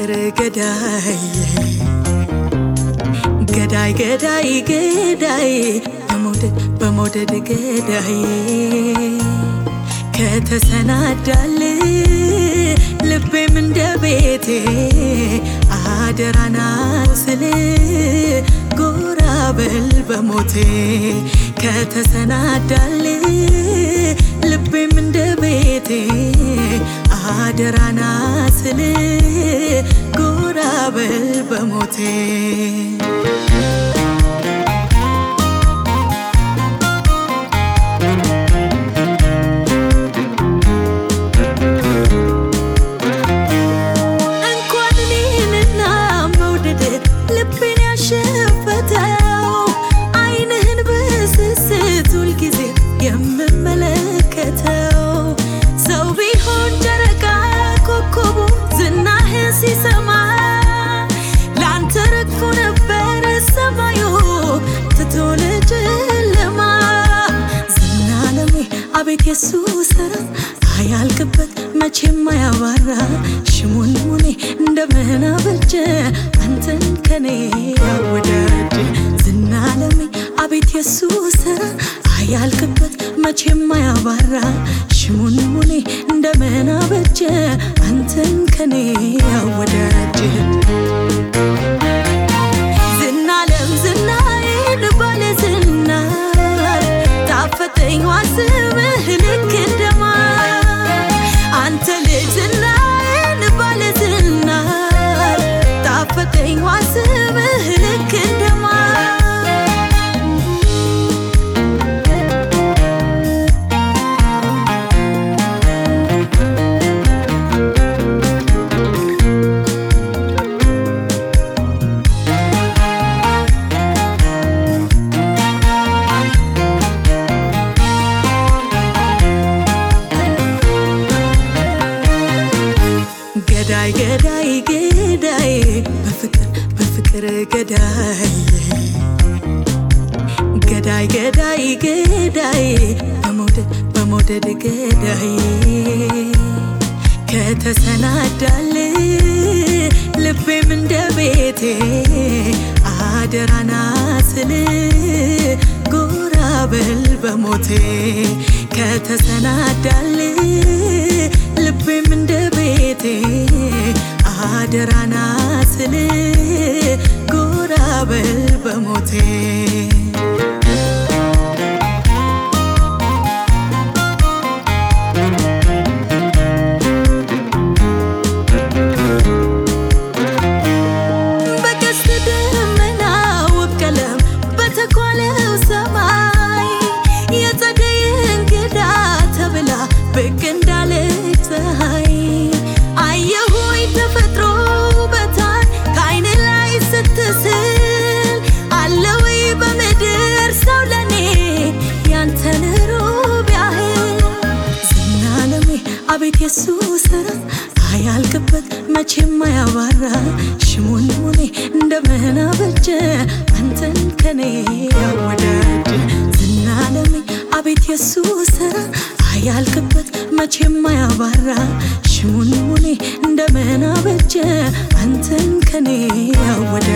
በፍቅር ገዳይ ገዳይ ገዳይ ገዳይ በመውደድ በመውደድ ገዳይ ከተሰናዳል ልቤም እንደ ቤቴ አደራና ስል ጎራ በል በሞቴ ከተሰናዳል ልቤም እንደ ቤቴ አደራና ስል ጎራ በል በሞቴ እንኳን እኔንና መውደድ ልቤን ያሸፈተው ዓይንህን በስስት ሁልጊዜ የምመለከተው ሰው ቢሆን ጨረቃ ኮከቡ ዝናህን ሲሰማ ለአንተ ረግፎ ነበር ሰማዩ ትቶ ለጨለማ ዝና ለሜ አቤት የሱ ስራ አያልቅበት መቼም አያባራ ሽሙንሙኔ እንደምን አበጀ አንተን ከኔ ያወዳጅ ዝና ለሜ አቤት የሱ ስራ አያልቅበት መቼም አያባራ ሽሙንሙኔ እንደምን አበጀ አንተን ከኔ ያወዳጅ ዝናለም ዝናዬን ባለ ዝና ታፈጠኝ ዋስብህ ልክ እንደማር አንተ ልጅ ዝናዬን ባለ ዝና ታፈጠኝ ዋስብህ ልክ እንደማር ገዳይ ገዳይ ገዳይ በፍቅር በፍቅር ገዳይ ገዳይ ገዳይ ገዳይ በመውደድ በመውደድ ገዳይ ከተሰናዳል ልቤም እንደ ቤቴ አደራና ስል ጎራ በል በሞቴ ከተሰናዳል ልቤም እንደ ቤቴ አደራና ስል ጎራ በል በሞቴ በቀስተ ደመና ውብ ቀለም በተኳለው ሰማይ የጸደይ እንግዳ ተብላ ብቅ እንዳለች ፀሐይ አየሁኝ ተፈጥሮ ውበቷን ከዓይን ላይ ስትስል አለ ወይ በምድር ሰው ለኔ ያንተን ሩብ ያህል ዝና ለሜ አቤት የሱ ስራ አያልቅበት መቼም አያባራ ሽሙንሙኔ እንደምን አበጀ አንተን ከኔ ያወዳጅ ዝና ለሜ አቤት የሱ ስራ አያልቅበት መቼም አያባራ ሽሙንሙኔ እንደምን አበጀ አንተን ከኔ ያወዳጅ